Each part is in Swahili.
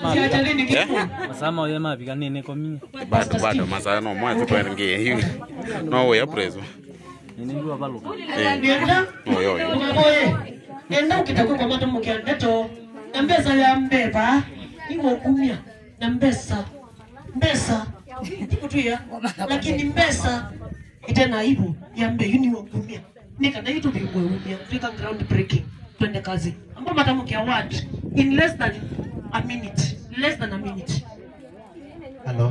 siachalini Eh? kitu Masama oyo mabika nene komie. bado bado masaa no mwezi twengie hivi no we aprezo Nene ngiwa baluka. nienda oyo oyo umaboye enda ukitakuwa kwa matu mukiandeto na mbesa ya mbeba iwo kumya na mbesa mbesa ikutuya lakini mbesa itena ibu ya mbe yuni wo kumya nika na itu bigwe umya tuika ground breaking twende kazi ambo matamuki award in less than a minute less than a minute Hello.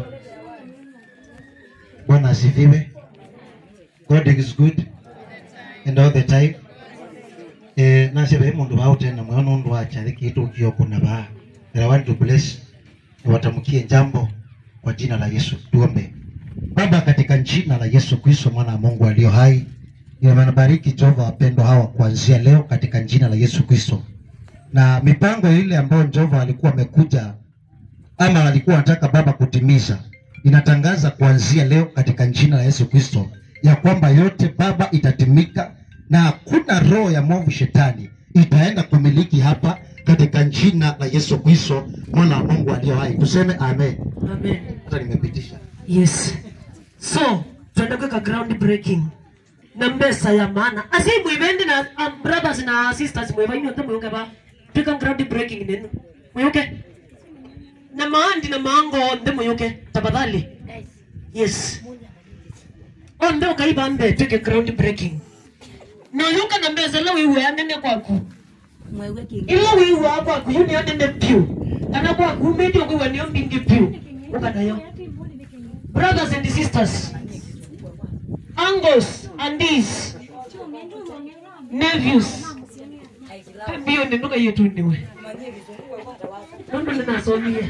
Bwana asifiwe. God is good and all the time. Eh, nasebe mundu wao tena mwana mundu wacha kitu kio kuna ba. And I want to bless na watamkie jambo kwa jina la Yesu. Tuombe. Baba, katika jina la Yesu Kristo mwana wa Mungu aliyo hai, nimebariki Jehova wapendwa hawa kuanzia leo katika jina la Yesu Kristo, na mipango ile ambayo Jehova alikuwa amekuja ama alikuwa anataka Baba kutimiza, inatangaza kuanzia leo katika jina la Yesu Kristo ya kwamba yote Baba itatimika na hakuna roho ya mwovu shetani itaenda kumiliki hapa katika jina la Yesu Kristo mwana wa Mungu aliyo hai. Tuseme amen. amen Hata nimepitisha. yes so twende kuweka ground breaking na mbesa ya maana asi mwivendi na um, brothers na sisters mwiva inyote mwiuke ba twika ground breaking nenu mwiuke na maandi na maango nde mwiuke tafadhali yes onde ukaiba mbe twike ground breaking noyuka na mbesa la wiwe anene kwaku ila wiwe akwaku yuni anene piu kana kwaku umedi okwiwe niyo mbingi piu ukanayo brothers and sisters, uncles, aunties, nephews. Mbio ninduka hiyo tu niwe. Nundu ninasomia.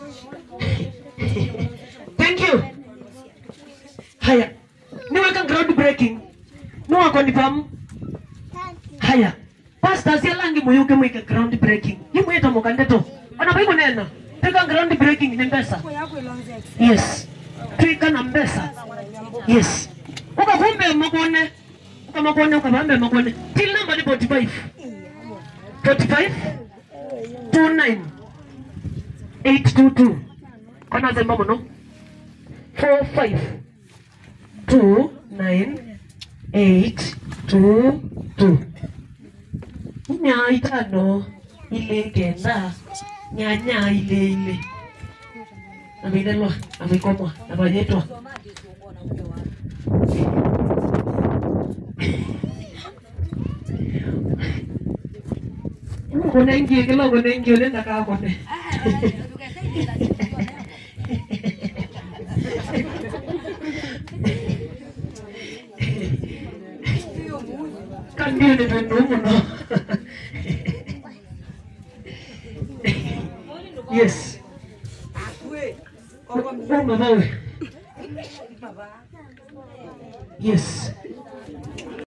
Thank you. Haya. Niweka ground breaking. Nuwa kwa nifamu. Haya. Pastors ya langi muyuke mwike ground breaking. Yimwita mukandeto. Ona baibu nena. Teka ground breaking ni mbesa. Yes. Twika na mbesa. Yes. Ukakumbe makone. Ukamakone ukabambe makone. Till number ni 45. 45 29 822. Kona zemba muno. 45 29 822. Nya itano ile kenda. Nyanya ile ile ameilelwa ameikomwa amayetwa konengie kila konengie ole ndakakone kandio ni pendu muno yes Uma mawe. Yes.